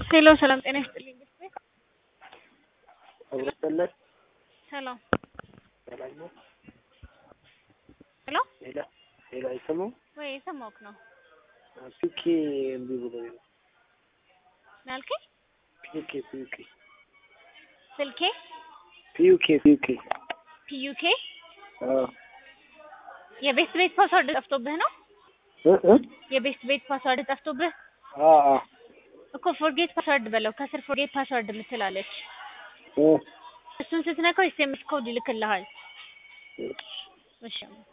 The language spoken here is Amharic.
ሄሎ ሰላም ጤና ይስጥልኝ። አብሮጠለት ሰላም ሰላም ነው። ሄሎ ሌላ ሌላ አይሰማም። ወይ የሰማሁህ ነው ፒኬ እምቢ ብሎኝ ነው። ምን አልከኝ? ፒኬ ፒኬ ስልኬ ፒዩኬ ፒዩኬ ፒዩኬ አዎ የቤስት ቤት ፓስወርድ ጠፍቶብህ ነው? እ እ የቤስት ቤት ፓስወርድ ጠፍቶብህ አዎ አዎ እኮ ፎርጌት ፓስወርድ በለው። ከስር ፎርጌት ፓስወርድ የምትላለች እ እሱን ስትነካው ኤስኤምኤስ ኮድ ይልክልሃል። እሺ